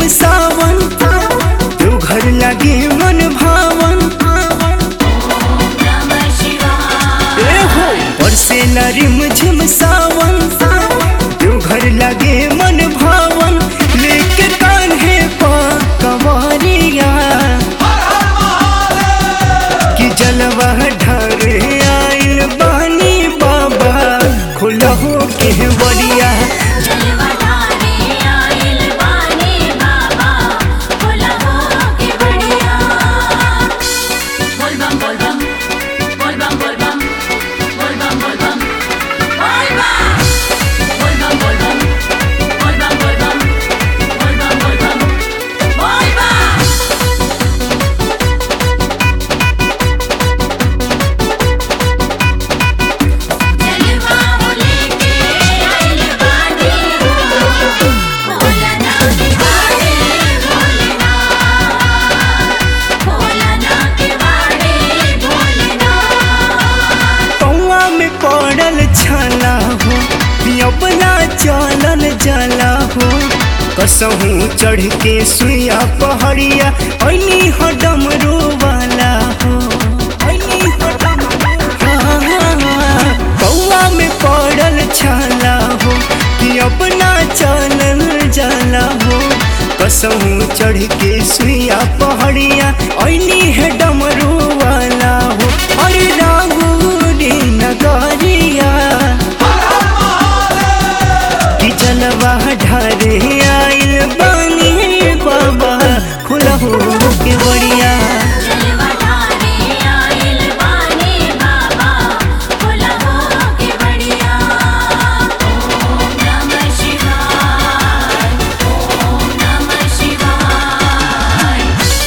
झिम सावन तू घर लगे मन भावन नमः शिवाय ए हो बरसेला रिम झिम सावन तू घर लगे मन भावन लेके कान्हे पा कंवरिया कि जलवा ढारे आइल बानी बाबा खुलहो के बरिया जलवा ढारे आइल बानी बाबा भोला हो के बढ़िया बोल बम बोल बम बोल बम बोल बम बोल बम बोल बम बोल बम बोल बम बोल बम बोल बम बोल बम बोल बम बोल बम बोल बम जलवा लेके आइल बानी भोला ना के बाड़े भोलेना भोला ना के बाड़े भोलेना पौआ में पड़ल छाला हो अपना चलल जाला हो कसहूँ चढ़ के सुइया पहड़िया ऐनी हो डमरू वाला हो ऐनी हो डमरू हाँ, हाँ, हाँ। पौआ में पड़ल छाला हो कि अपना चलल जाला हो कसहूँ चढ़ के सुइया पहड़िया ऐनी है डमरू वाला हो अरे रागुरी नगरिया कि जलवा ढारे आइल बानी बाबा खुलहो के बढ़िया जलवा ढारे आइल बानी बाबा भोला हो के बढ़िया ओम नमः शिवाय ओम नमः शिवाय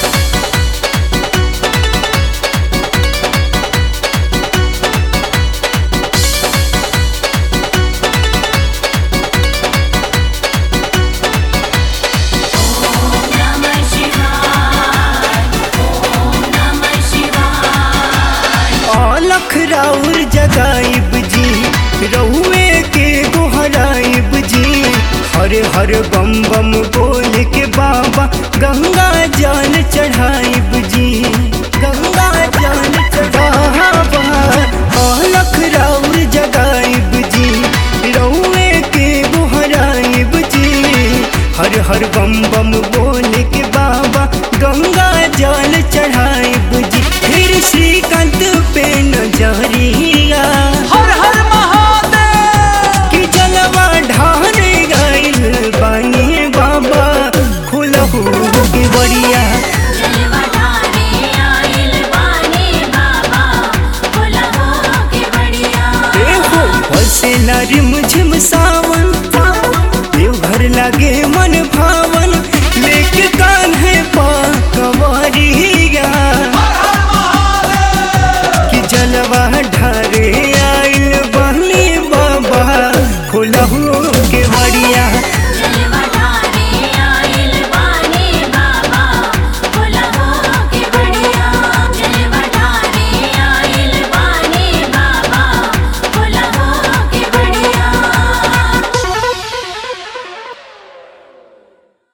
नमः शिवाय ओम नमः शिवाय अलख राउर जगाइब जी रहुए के गोहराइब जी हर हर बम बम बोल के बाबा गंगा जल चढ़ाइब जी गंगा जल चढ़ावा अलख राउर जगाइब जी रहुए के गोहराइब जी हर हर बम बम